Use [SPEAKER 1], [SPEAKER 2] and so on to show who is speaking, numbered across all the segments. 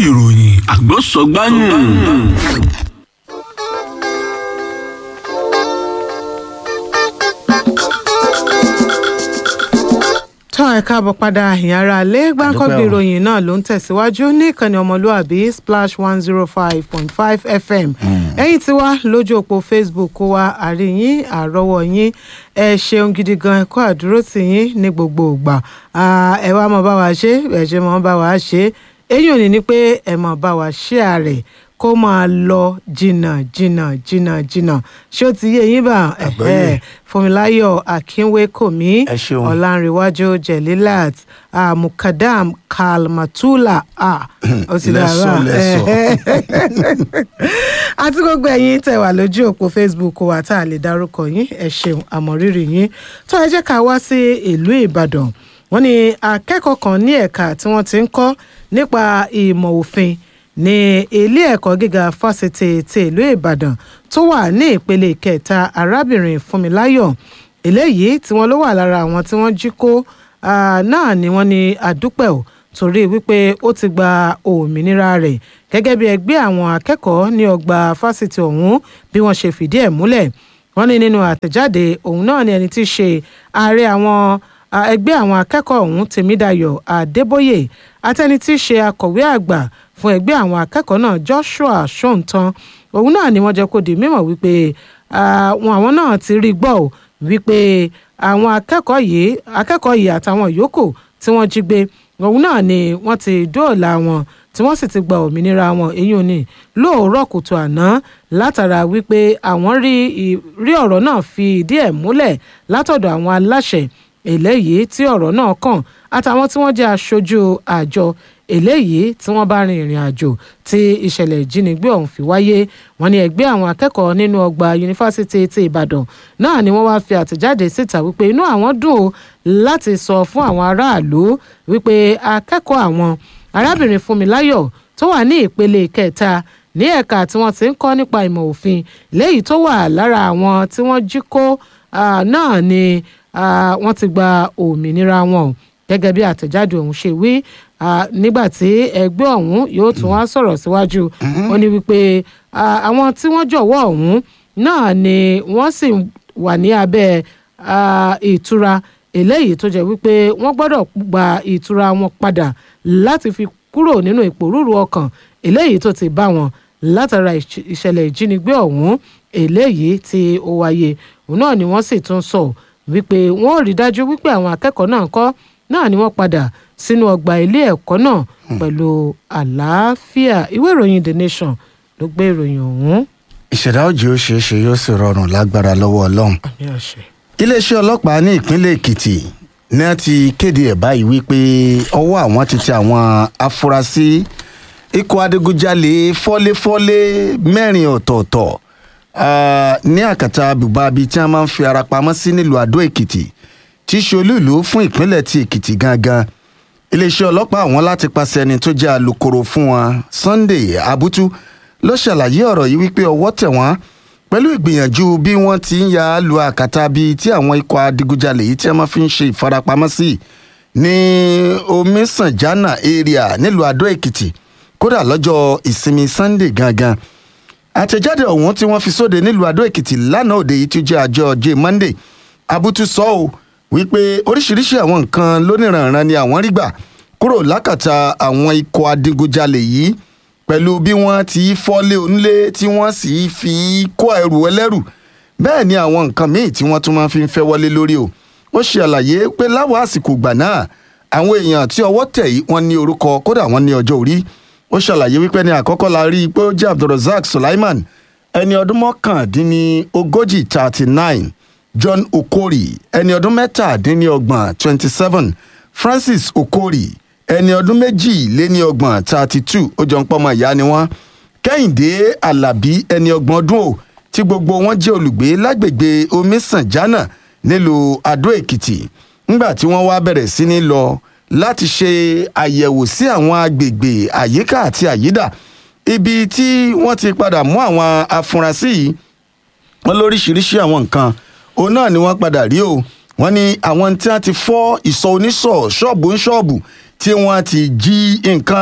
[SPEAKER 1] ìròyìn àgbọ̀sọ̀gbáyùn.
[SPEAKER 2] tọ́ ẹ káàbọ̀ padà ìyára alẹ́ gbáǹkọ́gbì ìròyìn náà ló ń tẹ̀síwájú ní ìkànnì ọmọlúàbí splash one zero five point five fm ẹ̀yin tí wá lójú òpó facebook kó wa àríyìn àrọ́wọ́ yín ẹ ṣeun gidi gan ẹ kó àdúró tì yín ní gbogbo ìgbà ẹ wá mọ bá wa ṣe ẹ ṣe mọ bá wa ṣe èyí ò ní ní pé ẹ mọ bá wa ṣe àrẹ kó máa lọ jìnnà jìnnà jìnnà jìnnà ṣé ó ti yé yín bá
[SPEAKER 3] Àgbọ́yé.
[SPEAKER 2] fúnmiláyọ̀ akínwékòmí
[SPEAKER 3] Ẹ ṣeun.
[SPEAKER 2] ọ̀làǹrẹ̀wájú jẹ̀lílàt ah, mukadam kalmatula ah, ó ti dára
[SPEAKER 3] Lẹ́sọ̀, lẹ́sọ̀.
[SPEAKER 2] àti gbogbo ẹ̀yin tẹ̀ wà lójú òpó facebook wa tá a lè dárúkọ yín ẹ ṣeun àmọ̀rírì yín tó ẹ jẹ́ ká wá sí ìlú ìbàdàn wọ́n ní akẹ́kọ̀ọ́ kan ní ẹ̀ka tí wọ́n ti ń kọ́ nípa ìmọ̀ òfin ní ilé ẹ̀kọ́ gíga fásitì ti ìlú ìbàdàn tó wà ní ìpele kẹta arábìnrin fúnmiláyọ̀ eléyìí tí wọ́n ló wà lára àwọn tí wọ́n jí kó ah, náà ni wọ́n ní àdúpẹ́ ò torí wípé ó ti gba òmìnira rẹ̀ gẹ́gẹ́ bí ẹgbẹ́ àwọn akẹ́kọ̀ọ́ ní ọgbà fásitì ọ̀hún bí wọ́n ṣe fìdí ẹ̀ múlẹ̀ wọ́n ní nínú àtẹ̀jáde òun náà ni ẹni tí í ṣe ààrẹ àwọn ah, ẹgbẹ́ àwọn akẹ́kọ̀ọ́ ọ̀hún tèmídayọ̀ adébóyè àtẹni tí í ṣe akọ̀wé àgbà fún ẹgbẹ́ àwọn akẹ́kọ̀ọ́ náà joshua ṣóǹtàn òun náà ni wọ́n jẹ́ kó di mímọ̀ wípé ah, wọn àwọn náà ti rí gbọ́ ò wípé àwọn akẹ́kọ̀ọ́ yìí akẹ́kọ̀ọ́ yìí àtàwọn yòókù tí wọ́n jí gbé òun náà ni wọ́n ti dóòlà wọn tí wọ́n sì ti gba òmìnira wọn èyí ò ní lóòrọ̀ kùtù àná látara wípé àwọn rí i- rí ọ̀rọ̀ náà fi ìdí ẹ̀ múlẹ̀ látọ̀dọ̀ àwọn aláṣẹ eléyìí tí ọ̀rọ̀ náà kàn àtàwọn tí wọ́n jẹ́ aṣojú àjọ eléyìí tí wọ́n bá rin ìrìn àjò tí ìṣẹ̀lẹ̀ ìjínigbé ọ̀hún fi wáyé wọ́n ní ẹgbẹ́ àwọn akẹ́kọ̀ọ́ nínú ọgbà yunifásitì ti ìbàdàn náà ni wọ́n wá fi àtẹ̀jáde síta wípé inú àwọn dùn ó láti sọ fún àwọn aráàlú wípé akẹ́kọ̀ọ́ àwọn arábìnrin fúnmiláyọ̀ tó wà ní ìpele kẹta ní ẹ̀ka tí wọ́n ti ń kọ́ nípa ìmọ̀ òfin léyìí tó wà lára àwọn tí wọ́n jí kó ah, náà ni ah, wọ́n ti gba òmìnira wọn o gẹ́gẹ́ bí àtẹ̀jáde ọ̀hún ṣe wí ah, nígbà tí ẹgbẹ́ ọ̀hún yóò tún wá sọ̀rọ̀ síwájú ó ní wípé ah, àwọn tí wọ́n jọ̀wọ́ ọ̀hún náà ni wọ́n sì wà ní abẹ́ ah, ìtura eléyìí tó jẹ́ wípé wọ́n gbọ́dọ̀ gba ìtura wọn padà láti fi kúrò nínú ìpòrúurú ọkàn eléyìí tó ti bá wọn látara ìṣ- ìṣẹ̀lẹ̀ ìjínigbé ọ̀hún eléyìí tí ó wáyé òun náà ni wọ́n sì tún sọ wípé wọ́n ò rí dájú wípé àwọn akẹ́kọ̀ọ́ náà kọ́ náà ni wọ́n padà sínú ọgbà ilé ẹ̀kọ́ náà pẹ̀lú àlàáfíà ìwé ìròyìn the nation ló gbé ìròyìn ọ̀hún.
[SPEAKER 3] ìṣẹ̀dá òjì ó ṣeé ṣe yóò sì rọrùn lágbára lọ́wọ́ ọlọ́run.
[SPEAKER 2] àmì àṣẹ.
[SPEAKER 3] iléeṣẹ́ ọlọ́pàá ní ìpínlẹ̀ èkìtì ní wọ́n ti kéde ẹ̀ báyìí wípé ọwọ́ àwọn ti tẹ àwọn afurasí ikọ̀ adigunjalè fọ́léfọ́lé mẹ́rin ọ̀tọ̀ọ̀tọ̀ ah, ní àkàtà bùbá bíi tí wọ́n máa ń fi ara pamọ́ sí nílùú àdó èkìtì tí í ṣe olúìlú fún ìpínlẹ̀ ti èkìtì gangan iléeṣẹ́ ọlọ́pàá àwọn láti pàṣẹ ẹni tó jẹ́ alūkkóró fún wọn sunday abutu ló ṣàlàyé ọ̀rọ̀ yìí wípé ọwọ́ tẹ̀ wọ́n pẹ̀lú ìgbìyànjú bí wọ́n ti ń ya lu àkàtà bíi tí àwọn ikọ̀ adigunjalè yìí tí wọ́n fi ń ṣe ìfarapamọ́ sí ní omisanjana area nílùú adó èkìtì kódà lọ́jọ́ ìsinmi sunday gangan àtẹ̀jáde ọ̀hún tí wọ́n fi sóde nílùú adó èkìtì lánàá òde yìí tí ó jẹ́ àjọ ọjọ́ monday abutu sọ ọ́ wípé oríṣiríṣi àwọn nǹkan lóníranran ni àwọn rí gbà kúrò lákàtà àwọn ikọ̀ adigunjalè yìí pẹ̀lú bí wọ́n ti fọ́lé onílé tí wọ́n sì fi kó ẹrù ẹlẹ́rù bẹ́ẹ̀ ni àwọn nǹkan míì tí wọ́n tún máa fi ń fẹ́ wọlé lórí o ó ṣe àlàyé pé láwọn àsìkò ìgbà náà àwọn èèyàn tí ọwọ́ tẹ̀ yìí wọ́n ní orúkọ kódà wọ́n ní ọjọ́ orí ó ṣàlàyé wípé ní àkọ́kọ́ la rí i pé ó jẹ́ abdulrasaq sulaiman ẹni ọdún mọ́kàndínlógójì thirty nine john okori ẹni ọdún mẹ́tàdínlọ́gbọ̀n twenty seven francis okori ẹni ọdún méjìléníọgbọ̀n thirty two ó jọ ń pọ́nmọ ìyá ni wọ́n kẹ́hìndé alábí ẹni ọgbọ̀n ọdún o tí gbogbo wọn jẹ́ olùgbé lágbègbè omisanjana nílùú adó èkìtì ńgbà tí wọ́n wá bẹ̀rẹ̀ sí ní lọ láti ṣe àyẹ̀wò sí àwọn agbègbè àyíká àti àyídà ibi tí wọ́n ti padà mú àwọn afurasí yìí wọ́n lóríṣiríṣi àwọn nǹkan òun náà ni wọ́n padà rí o wọ́n ní àwọn tí wọ́n ti fọ́ ìsọ̀ oníṣọ̀ ṣọ́ọ̀bù ń ṣọ́ọ̀bù tí wọ́n ti jí nǹkan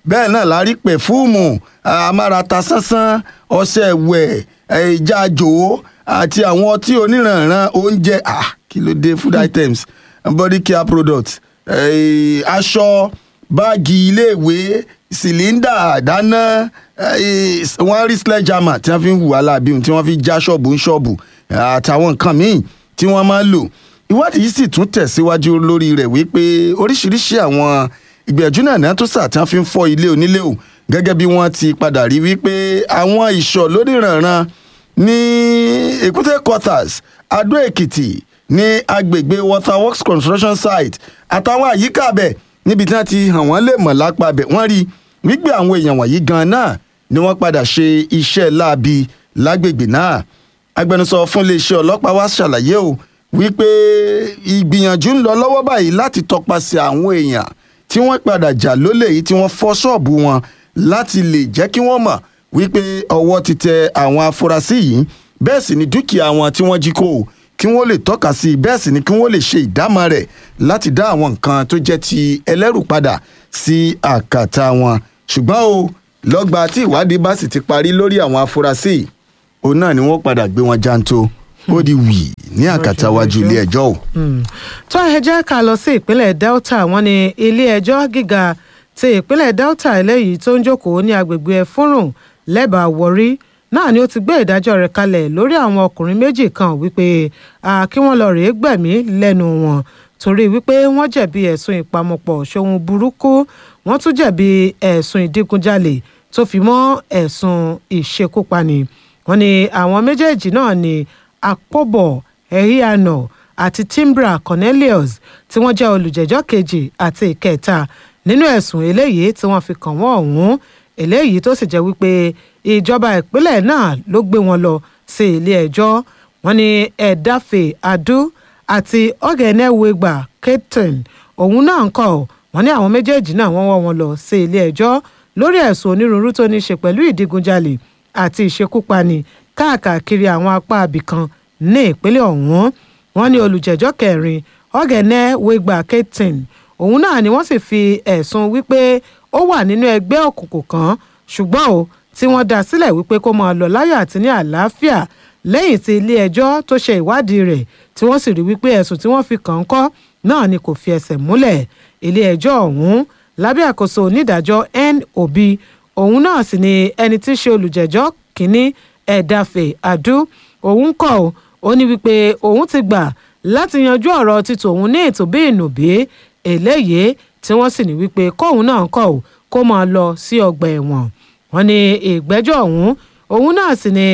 [SPEAKER 3] bẹ́ẹ̀ náà la rí pẹ̀fúùmù amárata sánsán ọṣẹ ẹ̀wẹ̀ ìjàjò àti àwọn ọtí oníranran oúnjẹ ah, kí ló dé food items body care products eh, aṣọ báàgì iléèwé sìlíndà dáná eh, wọ́n rí sledgehammer tí wọ́n fi ń hùwà láàbí tí wọ́n fi já ṣọ́ọ̀bù ń ṣọ́ọ̀bù àtàwọn nǹkan míì tí wọ́n máa ń lò ìwádìí yìí sì tún tẹ̀síwájú lórí rẹ̀ wípé oríṣiríṣi àwọn ìgbìyànjú náà náà tó sà tí wọ́n fi ń fọ́ ilé onílé o gẹ́gẹ́ bí wọ́n ti padà rí wípé àwọn ìṣọ̀ lóníranran ní èkúté quarters adó èkìtì ní agbègbè waterworks construction site àtàwọn àyíká abẹ níbi tí wọ́n ti hàn wọ́n lè mọ̀ lápá abẹ wọ́n rí wípé àwọn èèyàn wọ̀nyí gan náà ni wọ́n padà ṣe iṣẹ́ láabi lágbègbè náà agbẹnusọ fún iléeṣẹ́ ọlọ́pàá wa ṣàlàyé o wípé ìgbìyànjú ń lọ lọ́wọ́ báyìí láti tọpasẹ̀ àwọn èèyàn tí wọ́n padà jà lólè yìí tí wọ́n fọ́ ṣọ́ọ̀bù wọn láti lè jẹ́ kí wọ́n mọ̀ wípé ọwọ́ ti tẹ àwọn afurasí yìí bẹ́ẹ̀ sì ni dúkìá wọn tí wọ́n jí kó o kí wọ́n lè tọ́ka sí i bẹ́ẹ̀ sì ni kí wọ́n lè ṣe ìdámọ̀ rẹ̀ láti dá àwọn nǹkan tó jẹ́ ti ẹlẹ́rù padà sí àkàtà wọn ṣùgbọ́n o lọ́gba tí ìwádìí bá sì ti parí lórí àwọn afurasí yìí òun náà ni wọ́n padà gbé wọn jántó ó di wì ní àkàtà wájú ilé ẹjọ́ o.
[SPEAKER 2] tó ẹ jẹ́ ká lọ sí ìpínlẹ̀ delta wọ́n ní ilé ẹjọ́ gíga ti ìpínlẹ̀ delta eléyìí tó ń jókòó ní agbègbè ẹfúrùn lẹ́bàá wọrí náà ni ó ti gbé ìdájọ́ rẹ̀ kalẹ̀ lórí àwọn ọkùnrin méjì kan wípé kí wọ́n lọ rèé gbẹ̀mí lẹ́nu wọn torí wípé wọ́n jẹ̀bi ẹ̀sùn ìpamọ́pọ̀ ṣòun burúkú wọ́n tún jẹ̀bi ẹ̀sùn ìdígunjalè tó fi mọ́ ẹ̀sùn ìṣekúpani wọ́n ní àwọn méjèèjì náà ni àpòbọ̀ ẹ̀híànà àti timbra cornelius tí wọ́n jẹ́ olùjẹ́jọ́ kejì àti ìkẹta nínú ẹ̀sùn eléyìí tí wọ́n fi kàn wọ́n ọ̀hún eléyìí tó sì jẹ́ wípé ìjọba ìpínlẹ̀ náà ló gbé wọn lọ sí ilé ẹjọ́ wọ́n ní ẹ̀dáfẹ́ adú àti ọ̀gẹ̀nẹ́wẹ̀gbà keaton òun náà ń kọ́ wọ́n ní àwọn méjèèjì náà wọ́n wọ́ wọn lọ sí ilé ẹjọ́ lórí ẹ̀sùn onírúurú tó ní í ṣe pẹ̀lú ìdígunjalè àti ìṣekúpani káàkiri àwọn apá abìkan ní ìpínlẹ̀ ọ̀hún wọ́n ní olùjẹ́jọ́ kẹrin ọ̀gẹ̀nẹ́wẹ̀gbà keaton òun náà ni wọ́n sì fi ẹ̀sùn wípé ó wà nínú ẹgbẹ́ òkùnkùn kan ṣùgbọ́n o tí wọ́n dá sílẹ̀ wípé kó máa lọ láyọ̀ àti ní àlàáfíà lẹ́yìn tí ilé ẹjọ́ tó ṣe ìwádìí rẹ̀ tí wọ́n sì rí wípé ẹ̀sùn tí wọ́n fi kàn ń kọ́ náà ni kò fi ẹsẹ̀ múlẹ̀ ilé ẹjọ́ ọ̀hún lábẹ́ àkóso onídàájọ́ n obi òun náà sì ni ẹni tí í ṣe olùjẹ́jọ́ kínní ẹ̀dáfẹ́ àdú òun kọ́ ọ́ ó ní wípé òun ti gbà láti yanjú ọ̀rọ̀ títò òun ní ètò bí ìnùbí eléyìí tí wọ́n sì ní wípé kóun náà kọ̀ ọ́ kó máa lọ sí ọgbà ẹ̀wọ̀n wọ́n ní ìgbẹ́jọ́ ọ̀hún òun náà sì ni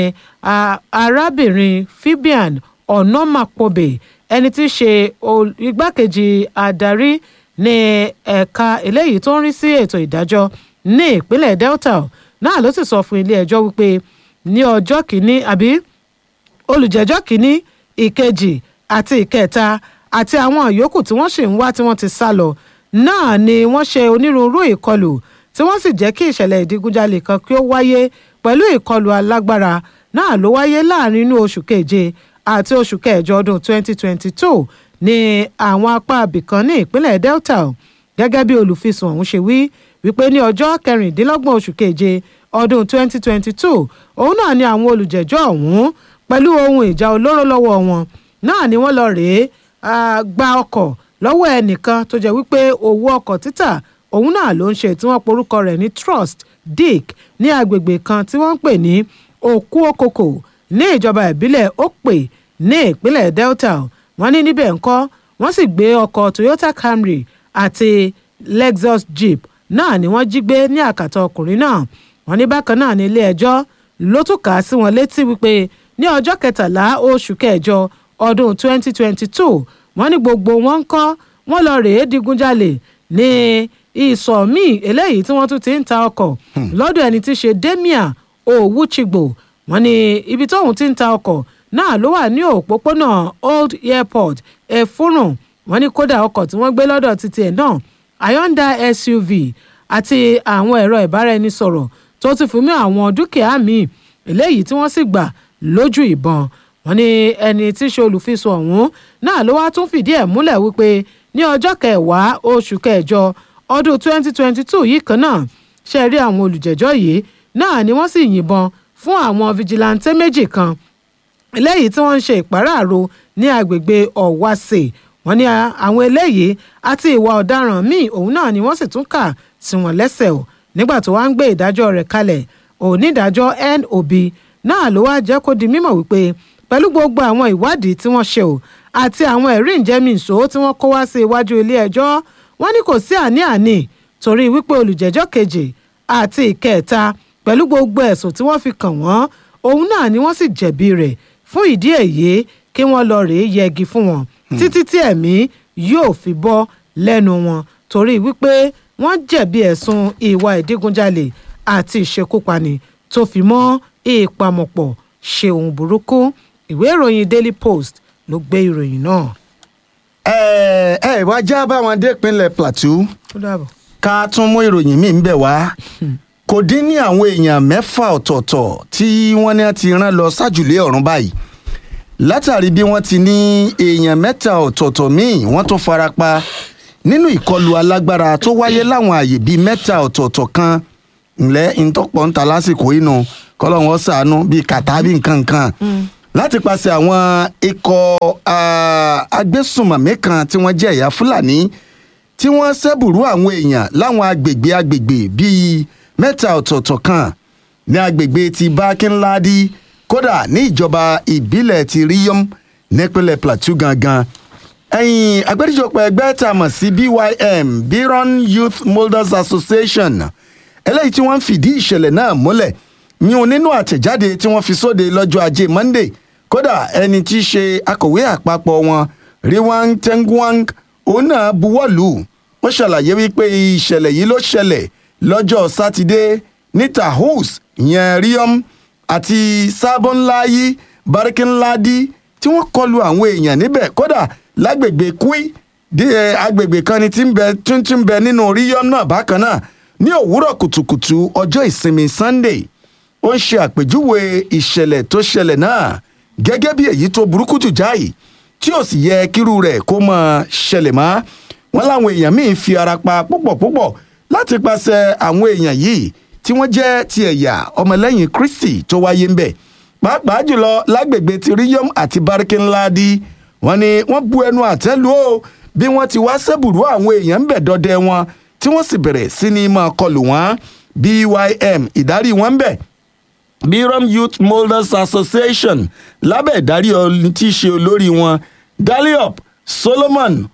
[SPEAKER 2] arábìnrin fibian onomapobe ẹni tí í ṣe igbákejì adarí ní ẹ̀ka eléyìí tó ń rí sí ètò ìdájọ́ ní ìpínlẹ̀ delta náà ló sì sọ fún ilé ẹjọ́ wípé ní ọjọ́ kìíní àbí olùjẹ́jọ́ kìíní ìkejì àti ìkẹta àti àwọn yòókù tí wọ́n sì ń wá tí wọ́n ti sá lọ náà ni wọ́n ṣe onírúurú ìkọlù tí wọ́n sì jẹ́ kí ìṣẹ̀lẹ̀ ìdígunjalè kan kí ó wáyé pẹ̀lú ìkọlù alágbára náà ló wáyé láàrin inú oṣù keje àti oṣù kẹjọ ọdún 2022 ní àwọn apá abìkan ní ìpínlẹ̀ delta gẹ́gẹ́ bí olùfisùn ọ̀hún ṣe wí wípé ní ọjọ́ kẹrìndínlọ́gbọ̀n oṣù keje ọdún 2022 òun náà ni àwọn olùjẹ́jọ́ ọ̀hún pẹ̀lú ohun ìjà olóró lọ́wọ́ wọn náà ni wọ́n lọ rèé gba ọkọ̀ lọ́wọ́ ẹnìkan tó jẹ́ wípé owó ọkọ̀ títà òun náà ló ń ṣe tí wọ́n porúkọ rẹ̀ ní trust dick ní agbègbè kan tí wọ́n ń pè ní òkú okoko ní ìjọba ìbílẹ̀ òpè ní ìpínlẹ̀ delta wọ́n ní níbẹ̀ ńkọ́ wọ́n sì gbé ọkọ̀ toyota camry àti lexus jeep náà ni wọ́n jí gbé ní àkàtà ọkùnrin náà wọ́n ní bákan náà ní ilé ẹjọ́ ló tún kà á sí wọn létí wípé ní ọjọ́ kẹtàlá oṣù kẹjọ ọdún 2022 wọ́n ní gbogbo wọn ń kọ́ wọ́n lọ rèé digunjalè ní ìsọ̀ míì eléyìí tí wọ́n tún ti ń ta ọkọ̀ lọ́dọ̀ ẹni tí í ṣe demia owuchigbo wọ́n ní ibi tóun ti ń ta ọkọ̀ náà ló wà ní òpópónà old airport efurun wọ́n ní kódà ọkọ̀ tí wọ́n gbé lọ́dọ̀ títí ẹ̀ náà hyundai suv àti àwọn ẹ̀rọ ìbáraẹnisọ̀rọ̀ tó ti fún mi àwọn dúkìá míì eléyìí tí wọ́n sì gbà lójú ìbọn wọ́n ní ẹni tí í ṣe olùfisùn ọ̀hún náà ló wá tún fìdí ẹ̀ múlẹ̀ wípé ní ọjọ́ kẹwàá oṣù kẹjọ ọdún 2022 yìí kan náà ṣe rí àwọn olùjẹ́jọ́ yìí náà ni wọ́n sì yìnbọn fún àwọn fijilantè méjì kan eléyìí tí wọ́n ń ṣe ìpàráàrò ní agbègbè ọ̀wáṣe wọ́n ní àwọn eléyìí àti ìwà ọ̀daràn míì òun náà ni wọ́n sì tún kà sí wọn lẹ́sẹ̀ o nígbà tó wá ń gbé ìdájọ́ rẹ̀ kalẹ̀ onídàájọ́ nob náà ló wá jẹ́ kó di mímọ̀ wípé pẹ̀lú gbogbo àwọn ìwádìí tí wọ́n ṣe o àti àwọn ẹ̀rí ìjẹ́mìíṣó tí wọ́n kó wá sí iwájú ilé ẹjọ́ wọ́n ní kò sí àní-àní torí wípé olùjẹ́jọ́ kejì àti ìkẹta pẹ̀lú gbogbo ẹ̀sùn tí wọ́n fi kàn wọ́n òun náà ni wọ́n sì jẹ̀bi rẹ̀ fún ìdí èyí kí wọ́n lọ rèé yẹgi fún wọn títí tí ẹ̀mí yóò fi bọ́ lẹ́nu wọn torí wípé wọ́n jẹ̀bi ẹ̀sùn ìwà ìdígunjalè àti ìṣekúpani tó fi mọ́ ìpamọ̀pọ̀ ṣe ohun burúkú ìwé ìròyìn daily post ló gbé ìròyìn náà.
[SPEAKER 3] ẹ ẹ wá já báwọn dé ìpínlẹ̀ plateau
[SPEAKER 2] ó dàbọ̀.
[SPEAKER 3] ká tún mú ìròyìn míì ń bẹ̀ wá kò dín ní àwọn èèyàn mẹ́fà ọ̀tọ̀ọ̀tọ̀ tí wọ́n ní ti rán lọ sájùlé ọ̀run báyìí látàrí bí wọ́n ti ní èèyàn mẹ́ta ọ̀tọ̀ọ̀tọ̀ míì wọ́n tún fara pa nínú ìkọlù alágbára tó wáyé láwọn àyè bíi mẹ́ta ọ̀tọ̀ọ̀tọ̀ kan ńlẹ́ ìtọ́pọ̀ ń ta lásìkò inú kọ́lọ́hún ó ṣàánú bíi kàtá bíi nǹkan nǹkan láti pàṣẹ àwọn ikọ̀ ah, agbésùnmọ̀mí kan tí wọ́n jẹ́ ẹ̀yà fúlàní tí wọ́n ṣẹ́bùrú àwọn èèyàn láwọn agbègbè agbègbè bíi mẹ́ta ọ̀tọ̀ọ̀tọ̀ kan ní agbègbè ti bákínládì kódà ní ìjọba ìbílẹ̀ ti ríyọ́m nípínlẹ̀ plateau gangan ẹ̀yìn agbẹjọ́pọ̀ ẹgbẹ́ tá a mọ̀ sí bym biron youth molders association eléyìí tí wọ́n ń fìdí ìṣẹ̀lẹ̀ náà múlẹ̀ yún nínú àtẹ̀jáde tí wọ́n fi sóde lọ́jọ́ ajé monday kódà ẹni tí í ṣe akọ̀wé àpapọ̀ wọn riwang tengwang òun náà buwọ́lù ó ṣàlàyé wípé ìṣẹ̀lẹ̀ yìí ló ṣẹlẹ̀ lọ́jọ́ sátidé ní tahus ìyẹn riom àti sábọ́nláyí barikinladi tí wọ́n kọlu àwọn èèyàn níbẹ̀ kódà lágbègbè kwi dé ẹ, agbègbè kan ni tí ń bẹ tuntun bẹ nínú riom náà bákan náà ní òwúrọ̀ kùtùkùtù ọjọ́ ìsinmi sunday ó ń ṣe àpèjúwe ìṣẹ̀lẹ̀ tó ṣẹlẹ̀ náà gẹ́gẹ́ bí èyí tó burúkú jù jáì tí ò sì yẹ kírú rẹ̀ kó máa ṣẹlẹ̀ mọ́ wọn láwọn èèyàn míín fi ara pa púpọ̀ púpọ̀ láti pàṣẹ àwọn èèyàn yìí tí wọ́n jẹ́ ti ẹ̀yà ọmọlẹ́yìn kristi tó wáyé ń bẹ̀ pàápàá jùlọ lágbègbè ti ríyọ́m àti báríkínládì wọn ni wọ́n bu ẹnu àtẹ́ lù ó bí wọ́n ti wá sẹ́bùrú àwọn èèyàn ń bẹ̀ dọdẹ wọn tí wọ́n sì bẹ̀rẹ̀ sí ní máa kọlù wọn bym ìdarí wọn ń bẹ̀ birom youth molders association lábẹ́ ìdarí ọ̀ni tí í ṣe olórí wọn daliop solomon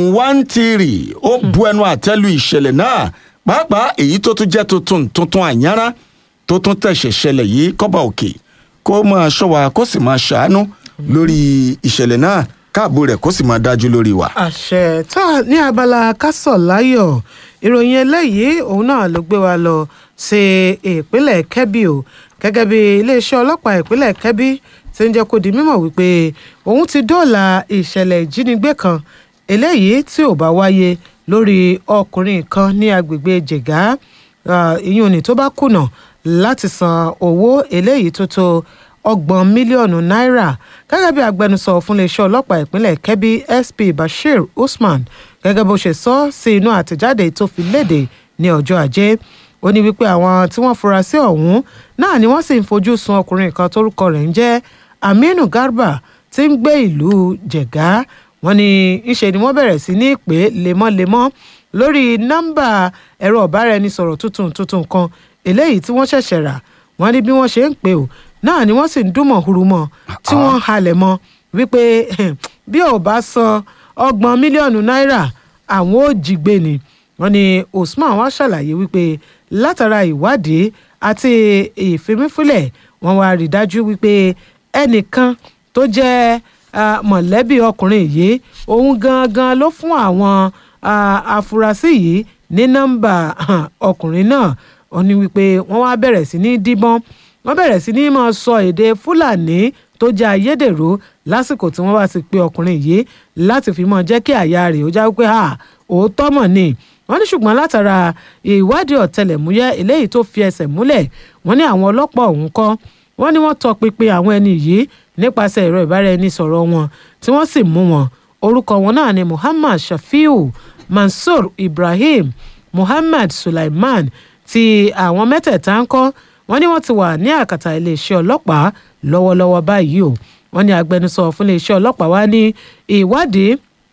[SPEAKER 3] nwantiri ó bu ẹnu àtẹ́lu ìṣẹ̀lẹ̀ náà pàápàá èyí tó tún jẹ́ tuntun tuntun àyànrá tó tún tẹ̀sẹ̀ ṣẹlẹ̀ yìí kọ́ba òkè kó máa ṣọ́ wa kó sì máa ṣàánú lórí ìṣẹ̀lẹ̀ náà káàbò rẹ̀ kó sì máa dájú lórí wa.
[SPEAKER 2] àṣẹ tá a ní abala kásọ̀ láyọ̀ ìròyìn eléyìí òun náà ló gbé wa lọ sí ìpínlẹ̀ kẹ́bí o gẹ́gẹ́ bí iléeṣẹ́ ọlọ́pàá ìpínlẹ̀ kẹ́bí ti ń jẹ́ kó di mímọ̀ wípé òun ti dóòlà ìṣẹ̀lẹ̀ ìjínigbé kan eléyìí tí ò bá wáyé lórí ọkùnrin kan ní agbègbè jẹ̀gá ìyún ni tó bá kùnà láti san owó eléyìí tó tó ọgbọ̀n mílíọ̀nù náírà gẹ́gẹ́ bí agbẹnusọ fún iléeṣẹ́ ọlọ́pàá ìpínlẹ̀ kẹ́bí sp bashir usman gẹ́gẹ́ bó ṣe sọ sí inú àtẹ̀jáde tó fi léde ní ọjọ́ ajé ó ní wípé àwọn tí wọ́n fura sí ọ̀hún náà ni wọ́n sì ń fojú sun ọkùnrin kan tórúkọ rẹ̀ ń jẹ́ aminu garba tí ń gbé ìlú jẹ̀gá wọ́n ní ńṣe ni wọ́n bẹ̀rẹ̀ sí ní pè lemọ́lemọ́ lórí nọ́mbà ẹ̀rọ ọ̀báraẹnisọ̀rọ̀ tuntun tuntun kan eléyìí tí wọ́n ṣẹ̀ṣẹ̀ rà wọ́n ní bí wọ́n ṣe ń pè ó náà ni wọ́n sì ń dúnmọ̀ hurumọ̀ tí wọ́n ń halẹ̀ mọ́ wípé bí ò bá san ọgbọ̀n mílíọ̀nù náírà àwọn ò jí gbé ni wọ́n ní usman wá ṣàlàyé wípé látara ìwádìí àti ìfimífúnlẹ̀ wọ́n wá rí dájú wípé ẹnìkan tó jẹ́ mọ̀lẹ́bí ọkùnrin yìí òun gangan ló fún àwọn afurasí yìí ní nọ́mbà ọkùnrin náà ó ní wípé wọ́n wá bẹ̀rẹ̀ sí ní díbọ́n wọ́n bẹ̀rẹ̀ sí ní máa sọ èdè fúlàní tó jẹ́ ayédèrú lásìkò tí wọ́n bá ti pe ọkùnrin yìí láti fi mọ́ jẹ́ kí àyà rẹ̀ ó já wípé òótọ́ mọ̀ ni wọ́n ní ṣùgbọ́n látara ìwádìí ọ̀tẹlẹ̀múyẹ́ eléyìí tó fi ẹsẹ̀ múlẹ̀ wọ́n ní àwọn ọlọ́pàá ọ̀hún kọ́ wọ́n ní wọ́n tọpinpin àwọn ẹni yìí nípasẹ̀ ẹ̀rọ ìbáraẹnisọ̀rọ̀ wọn tí wọ́n sì mú wọn orúkọ wọn náà ni muhammad shafiu mansour ibrahim muhammad sulaiman tí àwọn mẹ́tẹ̀ẹ̀ta ń kọ́ wọ́n ní wọ́n ti wà ní àkàtà iléeṣẹ́ ọlọ́pàá lọ́wọ́lọ́wọ́ báyìí o wọ́n ní agbẹnusọ fún iléeṣẹ́ ọlọ́pàá wá ní ìwádìí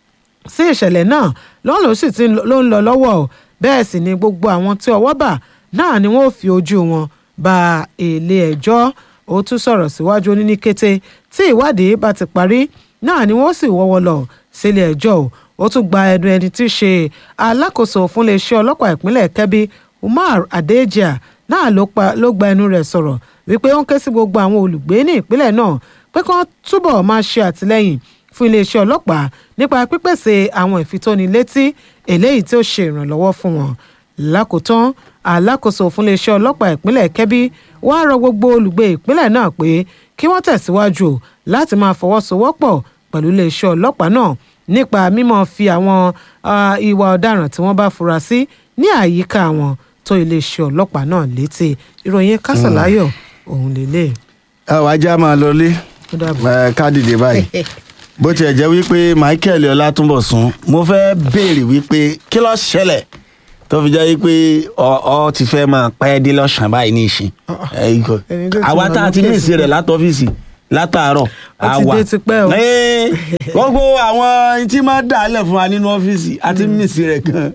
[SPEAKER 2] sí ìṣẹ̀lẹ̀ náà lọ́n ló sì ti ló ń lọ lọ́wọ́ o bẹ́ẹ̀ sì ni gbogbo àwọn tí ọwọ́ bà náà ni wọ́n ò fi ojú wọn ba ilé ẹjọ́ ó tún sọ̀rọ̀ síwájú ó ní ní kété tí ìwádìí bá ti parí náà ni wọ́n sì wọ́wọ́ lọ sílé ẹjọ́ o ó tún gba ẹnu ẹni tí í ṣe alákòóso fún iléeṣẹ́ ọlọ́pàá ìpínlẹ̀ kẹ́bí umar adejia náà ló pa- ló gba ẹnu rẹ̀ sọ̀rọ̀ wípé ó ń ké sí gbogbo àwọn olùgbé ní ìpínlẹ̀ náà pé kí wọ́n túbọ̀ máa ṣe àtìlẹ́yìn fún iléeṣẹ́ ọlọ́pàá nípa pípèsè àwọn ìfitónilétí eléyìí tí ó ṣe ìrànlọ́wọ́ fún wọn lákòótán alákòóso fún iléeṣẹ́ ọlọ́pàá ìpínlẹ̀ kẹ́bí wàá rọ gbogbo olùgbé ìpínlẹ̀ náà pé kí wọ́n tẹ̀síwájú láti máa fọwọ́sowọ́pọ̀ pẹ̀lú iléeṣẹ́ ọlọ́pàá náà nípa mímọ́ fi àwọn ah, ìwà ọ̀daràn tí wọ́n bá fura sí ní àyíká wọn tó iléeṣẹ́ ọlọ́pàá náà létí ìròyìn kásàláyọ̀ òun lélẹ̀
[SPEAKER 3] ẹ wàá já máa lọlé
[SPEAKER 2] ó dàbọ̀.
[SPEAKER 3] ẹ ká dìde báyìí bó tiẹ̀ jẹ́ wípé michael ọlátúnbọ̀sún mo fẹ́ béèrè wípé kí ló ṣẹlẹ̀ tó fi jẹ́ wípé ọ ọ ti fẹ́ máa pẹ́ dé lọ́sàn-án báyìí ní ìsìn ẹ, ikọ̀.
[SPEAKER 2] Ẹni tó ti
[SPEAKER 3] àwa
[SPEAKER 2] wà
[SPEAKER 3] tá a ti
[SPEAKER 2] lókè
[SPEAKER 3] ní ìsìn rẹ̀ látọ́fíìsì látàárọ̀
[SPEAKER 2] Ó ti dé tipẹ́ o.
[SPEAKER 3] Ẹ́ẹ̀, gbogbo àwọn tí máa dà á lẹ̀ fún wa nínú ọ́fíìsì àti mísì rẹ̀ kan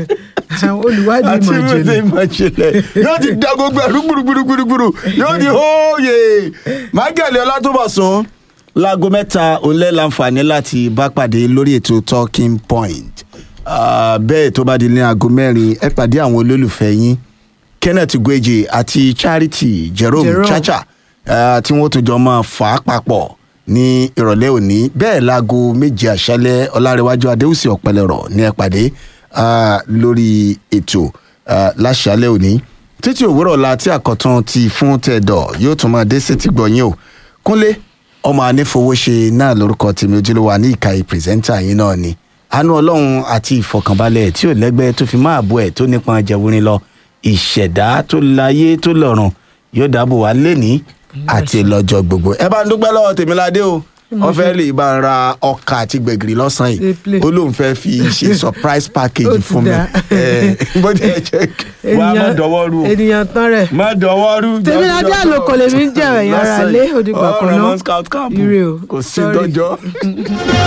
[SPEAKER 2] àwọn olùwádìí
[SPEAKER 3] àti
[SPEAKER 2] ìmọ̀
[SPEAKER 3] mísì
[SPEAKER 2] ìjìnlẹ̀
[SPEAKER 3] ìmọ̀ ìjìnlẹ̀ yóò ti da gbogbo ẹ̀rú gbùrùgbùrùgbùrù yóò ti hóye michael ọlátúbọ̀sún láago mẹ́ta òǹlẹ̀ láǹfààní láti bá pàdé lórí ètò talking point Ah, bẹ́ẹ̀ tó bá di ní aago mẹ́rin ẹ pàdé àwọn olólùfẹ́ yín kenneth gweje àti charity jerome,
[SPEAKER 2] Jerome.
[SPEAKER 3] chacha ah, tí wọ́n tún jọ máa fà á papọ̀ ní ìrọ̀lẹ́ òní bẹ́ẹ̀ láago méje àṣálẹ́ ọlárẹ̀wájú adéhùsì ọ̀pẹlẹ̀rọ̀ ní ẹ pàdé ah, lórí ètò ah, láṣálẹ́ òní títí òwúrọ̀ la tí àkọ́tún ti fún tẹ̀dọ̀ yóò tún máa dé sétí gbọ̀nyìn o kúnlé ọmọ anífowóṣe náà lórúkọ tèmi ojúlówó ní ìkàyè pírẹsẹ́ńtà yín náà ni àánú ọlọ́run àti ìfọkànbalẹ̀ tí ò lẹ́gbẹ́ tó fi máa bọ́ ẹ̀ tó nípọn jẹ̀wúrin lọ ìṣẹ̀dá tó láyé tó lọ́run yóò dáàbò wá lẹ́ni àti lọ́jọ́ gbogbo ẹ bá ń dúpẹ́ lọ́wọ́ tèmiládé o wọ́n fẹ́ lè bá ń ra ọkà àti gbẹ̀gìrì lọ́sàn-án
[SPEAKER 2] Ṣe play.
[SPEAKER 3] yìí ó lóun fẹ́ fi ṣe surprise
[SPEAKER 2] Ó
[SPEAKER 3] package
[SPEAKER 2] ti
[SPEAKER 3] fún mi
[SPEAKER 2] dáa.
[SPEAKER 3] ẹ bó ti ẹ jẹ́ wàá má dọwọ́ rú o
[SPEAKER 2] ènìyàn tán rẹ̀
[SPEAKER 3] má dọwọ́ rú.
[SPEAKER 2] Tèmiládé Àlòkò lèmi ń jẹ́ ẹ̀yìn ara lé, ó dìgbà kan náà.
[SPEAKER 3] ọ̀rọ̀ mọ́ scout camp
[SPEAKER 2] Ire o.
[SPEAKER 3] kò sí
[SPEAKER 2] Sorry.
[SPEAKER 3] dọ́jọ́.